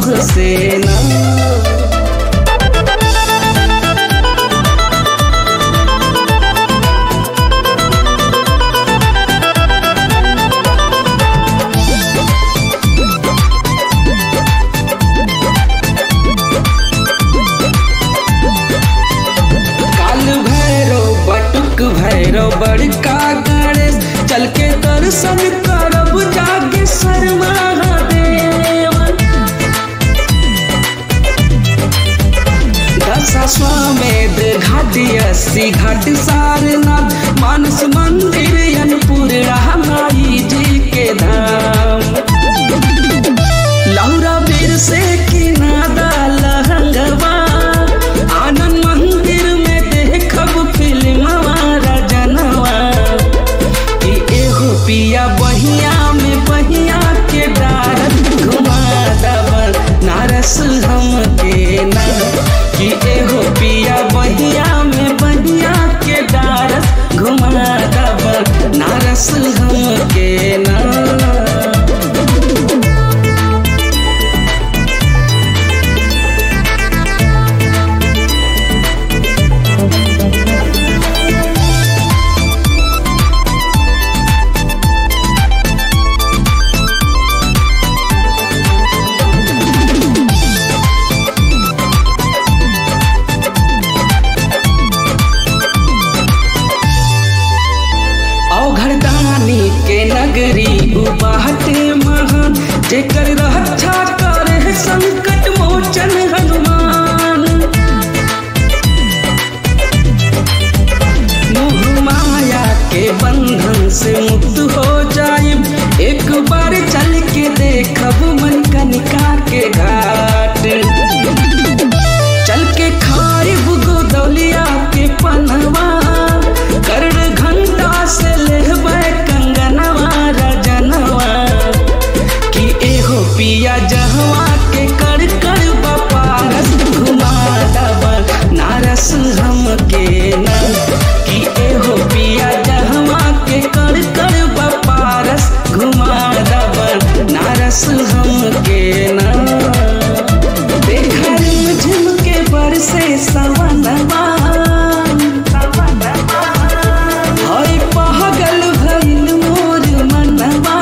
तुझसे ना काल भैरव बटुक भैरव बड़का गणेश चल के दर्शन करब जागे शर्मा देव दशाश्वमेध घाट अस्सी घाट सारनाथ मानस मंदिर अनपुर रामाई जी के धाम लौरा बीर से किनादा लहंगवा आनंद मंदिर में देखब फिल्म रजनवा कि एहो पिया बहिया में बहिया के डार घुमा दब नारस हम के ना कि एहो पिया बहिया में बहिया के डारस घुमा दब नारस हम के ना औघरदानी के नगरी उबाहटे महान जेकर रक्षा करे संकट मोचन हनुमान मोह माया के बंधन से मुक्त हो जाए एक बार चल के देखब मन कनिका के घाट चल के खाइब गोदौलिया के पनवा कर्ण घंटा से लेहबै कंगनवा रजनवा कि एहो पिया जहवा के कर कर बपारस घुमा दब नारस हम के ना कि एहो पिया जहवा के कर कर बपारस घुमा दब नारस हम के ना देखर झुमके बरसे सवनवा हई पहगल भइल मोर मनवा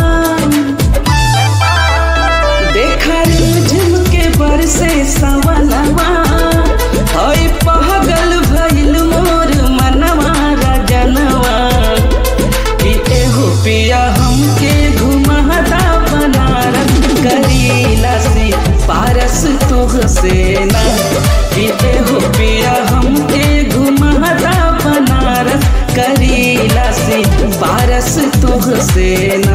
देखर झुमके बरसे सवनवा हई पहगल भइल मोर मनवा रजनवा कि एहो पिया हमके घुमहदा बनारस करीला सी पारस तुहसे ना कि एहो पिया हमके घुमहदा बनारस करीला सी पारस तुहसे ना